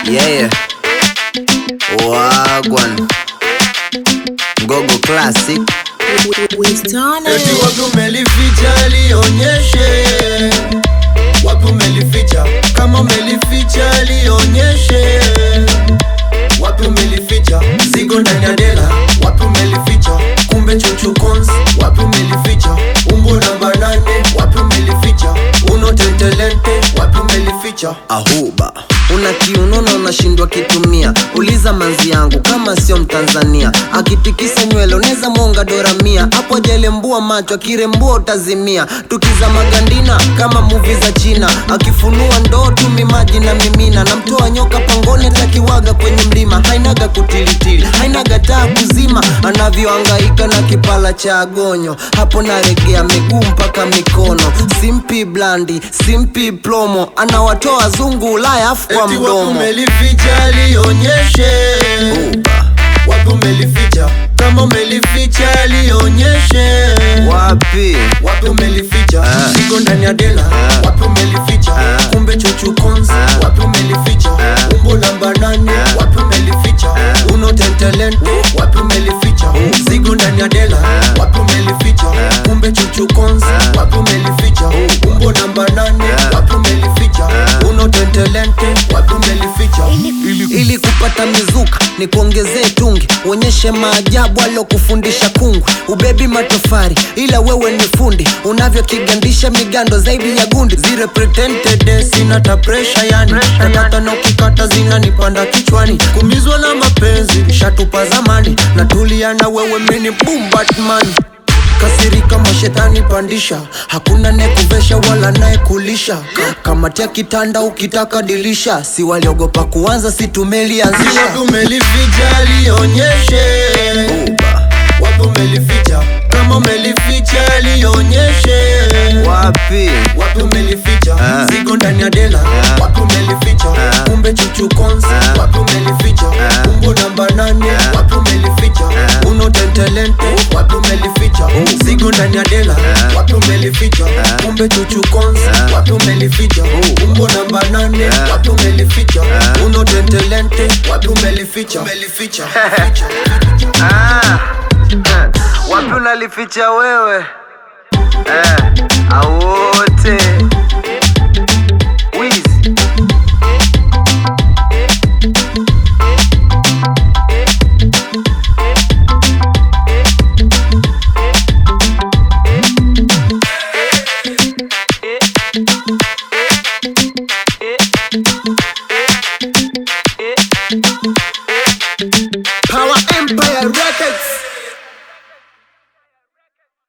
Yeah. Wagwan. Gogo Classic. Eti wapi umelificha lionyeshe, wapi umelificha? Kama umelificha lionyeshe, wapi umelificha? Zigo ndani ya dela, wapi umelificha? Kumbe chuchu cons, wapi umelificha? Umbo namba nane, wapi umelificha? Uno tentelente, wapi umelificha? Ahuba. Una kiunono unashindwa kitumia, uliza manzi yangu kama sio Mtanzania. Akitikisa nywele unaweza mwonga dola mia, hapo ajalembua macho, akirembua utazimia. Tukiza magandina kama muvi za China, akifunua ndoo tumi maji na mimina, namtoa nyoka pangoni atakiwaga kwenye mlima. Hainaga kutilitili, hainaga taa kuzima, anavyohangaika na kipala cha agonyo. Hapo naregea miguu mpaka mikono, simpi blandi, simpi plomo, anawatoa zungu Ulaya afu kwa Eti wapi mdomo. umelificha lionyeshe, Uba. wapi umelificha? Kama umelificha lionyeshe Wapi? wapi umelificha Ah. zigo ndani ya dela Ah. wapi umelificha Ah. kumbe chuchu cons Ah. wapi umelificha Ah. umbo namba nane Ah. wapi umelificha Ah. uno tentalente wapi umelificha zigo ndani ya dela Ah. wapi umelificha Ah. kumbe chuchu cons Ah. wapi umelificha umbo namba nane Ah. wapi umelificha Ah. uno tentalente wapi umelificha ili kupata mizuka ni kuongezee tungi uonyeshe maajabu alokufundisha kungwi ubebi matofari ila wewe ni fundi unavyokigandisha migando zaidi ya gundi zile pretended sina ta pressure yani tatata na ukikata zinanipanda kichwani kumizwa na mapenzi shatupa zamani natulia na wewe mini boom batman kasirika mashetani pandisha hakuna nekuvesha wala naekulisha kamatia kitanda ukitaka dilisha si waliogopa kuanza si tumelianzisha umelificha lionyeshe wapi umelificha kama umelificha lionyeshe wapi wapi umelificha Ah. zigo ndani ya dela Ah. wapi umelificha Ah. kumbe chuchu cons Ah. wapi umelificha Ah. umbo namba nane Ah. wapi umelificha Ah. uno tentelente wapi umelificha zigo ndani ya dela Ah. wapi umelificha Ah. kumbe chuchu cons Ah. wapi umelificha umbo namba nane Ah. wapi umelificha Ah. uno tentelente wapi umelificha umelificha Ah, wapi unalificha wewe eh, awote wizi Eh, eh, eh, eh.